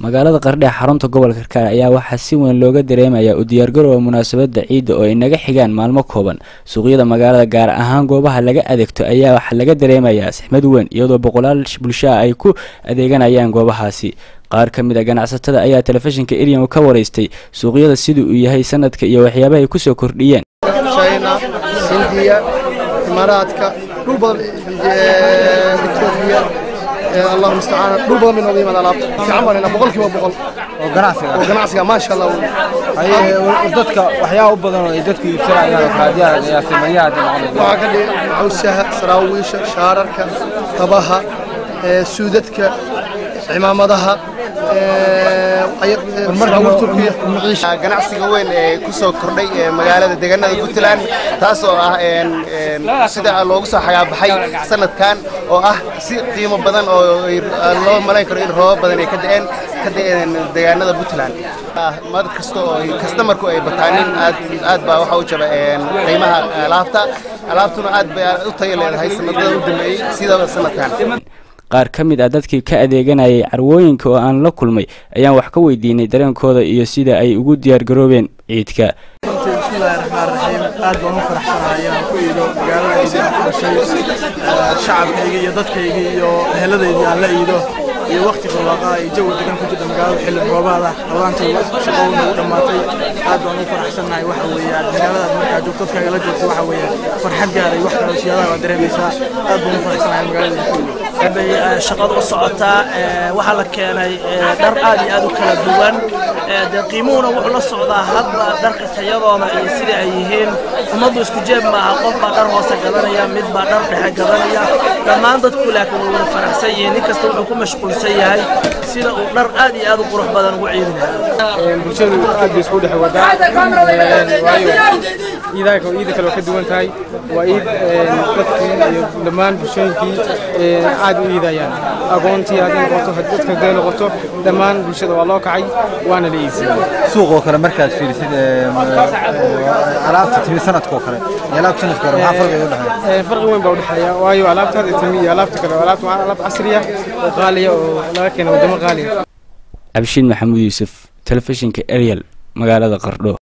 magaalada qardhe xarunta gobolka karkaar ayaa waxaa si weyn looga dareemayaa u diyaargarowga munaasabadda ciidda oo ay naga xigaan maalmo kooban suuqyada magaalada gaar ahaan goobaha laga adeegto ayaa waxaa laga dareemayaa sixmad weyn iyadoo boqolaal bulshaa ay ku adeeganayaan goobahaasi qaar ka mid a ganacsatada ayaa telefishinka eriyan ka waraystay suuqyada sidii uu yahay sanadka iyo waxyaabaha ay kusoo kordhiyeen china hindiya imaaraadka dhul badan etoobiya allahu mustacaan dhul badan bay nooga yimaada alaabta fiican baan haynaa boqolkiiba boqol oo ganacsiga oo ganacsiga maasha allah wey haye dadka waxyaaba u badan oo ay dadku iibsanayaan raadiyaha iyo simayaha waxaa ka dhigan cawsaha saraawiisha shaararka kabaha ee, suudadka cimaamadaha turkiya ganacsiga weyn ee ku soo kordhay ee magaalada deegaanada puntland taasoo ah een, een, sida loogu soo xagaabaxay sanadkan oo ah si qiimo badan oo ay- loo malayn karo in roobab badan ay ka da'een ka da'een deegaanada puntland Ah, mar kasta oo ay kastamarku ay bataanin aad aad baa waxa u jaba een, qiimaha alaabta alaabtuna aad bay u tayo leedahay sanadada u dambeeyey sida sanadkan qaar ka mid ah dadkii ka adeeganayay carwooyinka oo aan la kulmay ayaan wax ka weydiinay dareenkooda iyo sida ay ugu diyaargaroobeen ciidka runtii bismillaahi raxmaan raxiim aad baan u faraxsanahay inaan ku iido magaaladayda aan ku dhashay eh, shacabkayga iyo dadkayga iyo eheladaydii aan la iido iyo waqti barwaaqaa iyo jawi degan ku jirta magaalada xilli roobaada rabaantayda shaqowna u dhammaatay aad baan u faraxsanahay waxa weeye aad magaaladaad markaa joogto dadkaaga la joogto waxa weeye farxad gaaray wax kale siyaadaha waa dareemaysaa aad baan u faraxsanahay magaaladayda ku iido bay eh, shaqadu u socotaa eh, waxaa la keenay eh, dhar aad iyo aad u kala duwan eh, dee qiimuhuna wuxuu la socdaa hadba dharka tayadooda iyo sida ay yihiin ummaddu isku jeeb maaha qof baa dhar hoose gadanaya mid baa dhar dhexe gadanaya dhammaan dadku laakiin way wada faraxsan yihiin nin kasta wuxuu ku mashquulsan yahay sida uu dhar aad iyo aad u qurux badan ugu ciidi lahaa bulshadu aad bay isku dhex wadaa waayo ciidaha kale ciida kale waa ka duwan tahay waa ciid dadkii iyo dhammaan bulshooyinkii aad u iidayaan agoontii hadday noqoto dadka hadday noqoto dhammaan bulshada waa loo kacay waana la iibsiyey suuqoo kale markaad fiirisid ee, m- alaabta timi sanadkoo kale iyo alaabta sanadka hore maxaa farqiga u dhexeeya Ee, farqi weyn baa u dhexeeya waayo alaabta hadda timi iyo alaabta kale waa alaabta waa alaab casri ah oo qaaliya oo laga keeno wadamo qaaliya cabshiin maxamuud yuusuf telefishinka erial magaalada qardho